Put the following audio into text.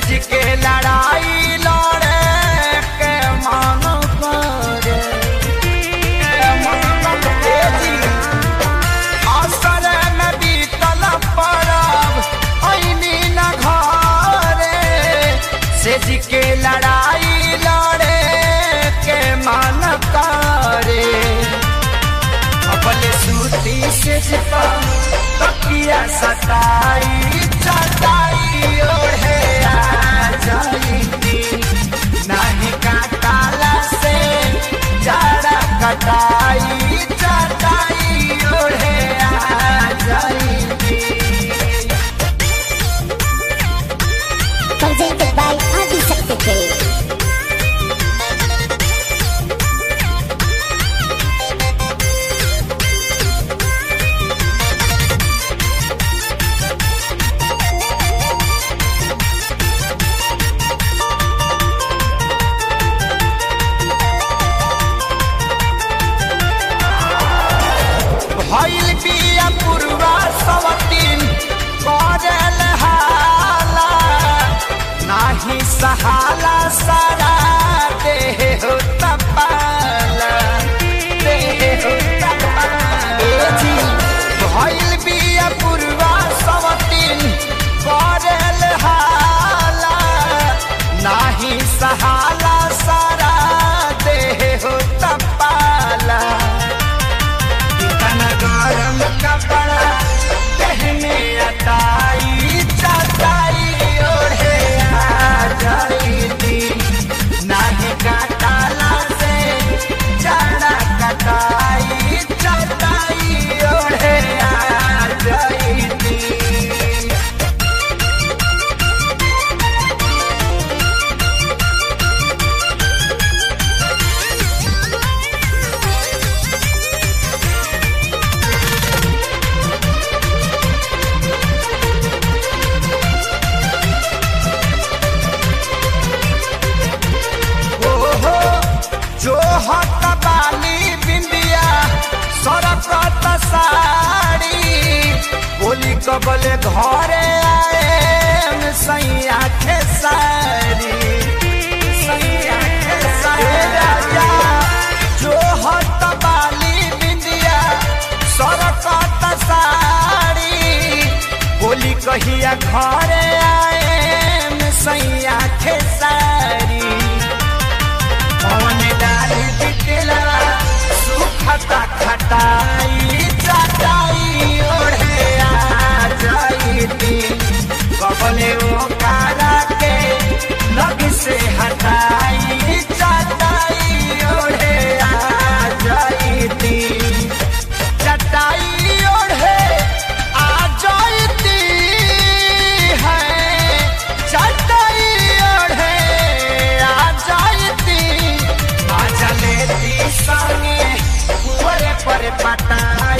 सेज के लड़ाई लड़े के मन करे के मन करे जी असर में बीतल परब ऐनी न घरे सेज के लड़ाई लड़े के मन करे अपने सूती से छिपा तकिया सताई चटाई ओढ़े आ जाई नहीं काटाला से जरा कटाई चटाई ओढ़े आ जाई Presented by Adi Shakti. भइल बिया पुरवा सवतीन करल हाला नाही सहाला सारा देह हो तपाला देह हो तपाला ए जी भइल बिया पुरवा सवतीन करल हाला नाही सहाला सारा देह हो तपाला कितना गरम कपड़ा पहने अटाई चटाई ओढ़े आ जाई थी नाही काटाला से जरा कटाई चटाई ओढ़े आ जाई थी ओहो जो हत बाली बिंदिया सरकत साड़ी बोली कबले घरे आए सैया के सारी सैया के सारी राजा जो हत बाली बिंदिया सरकत साड़ी बोली कहिया घरे आए सैया के सारी पवन डाली बिटला सुखता खटाई चटाई ओढ़े आ जाईती कबले ओकारा के लग से हटाई चटाई ओढ़े आ जाईती चटाई ओढ़े आ जाईती है चटाई ओढ़े आ जाईती आ चलेती संगे कुंवरे पर पटा